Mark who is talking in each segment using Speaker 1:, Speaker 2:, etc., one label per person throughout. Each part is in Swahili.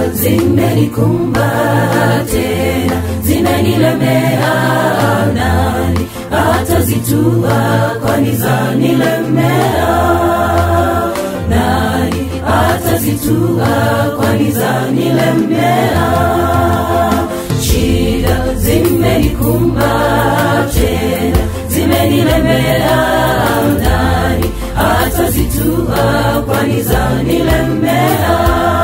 Speaker 1: zimenikumba tena zinanilemea nani atazitua kwani zanilemea nani atazitua kwani zanilemea shida zimenikumba tena zimenilemea nani atazitua kwani zanilemea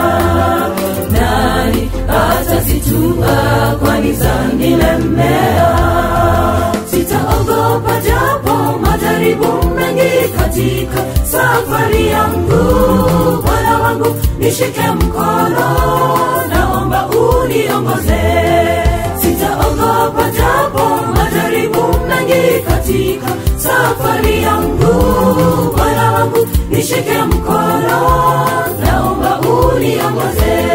Speaker 1: nani atazitua kwani zanilemea sitaogopa japo majaribu mengi katika safari yangu bwana wangu nishike mkono naomba uniongoze sitaogopa japo majaribu mengi katika safari yangu bwana wangu nishike mkono naomba uniongoze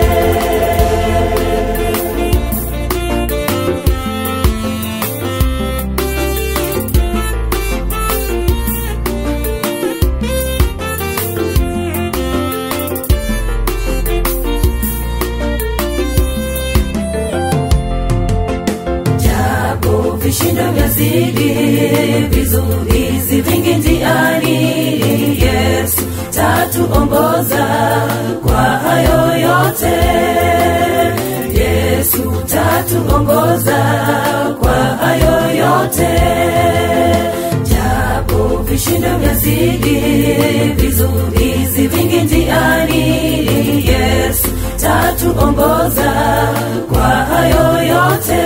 Speaker 1: japo vishindo vyazidi vizuizi vingi njiani yesu tatuongoza kwa hayo yote yesu tatuongoza kwa hayo yote japo vishindo vyazidi vizuizi vingi njiani yesu tatuongoza kwa hayo yote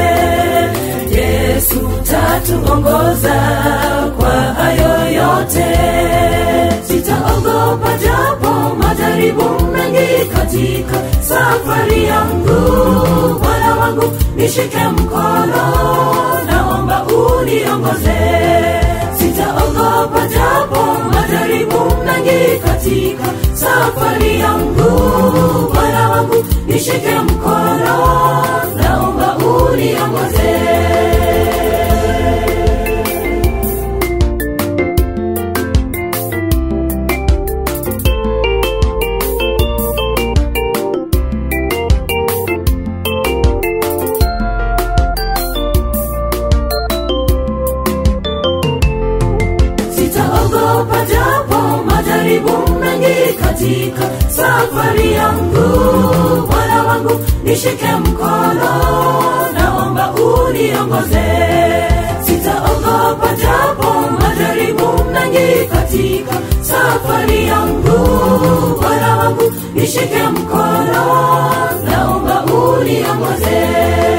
Speaker 1: yesu tatuongoza kwa hayo yote sitaogopa japo majaribu mengi katika safari yangu bwana wangu nishike mkono naomba uniongoze sitaogopa japo majaribu mengi katika safari yangu bwana wangu nishike mkono naomba uniongoze sitaogopa japo majaribu mengi katika safari yangu bwana wangu nishike mkono naomba uniongoze sitaogopa japo majaribu mengi katika safari yangu bwana wangu nishike mkono naomba uniongoze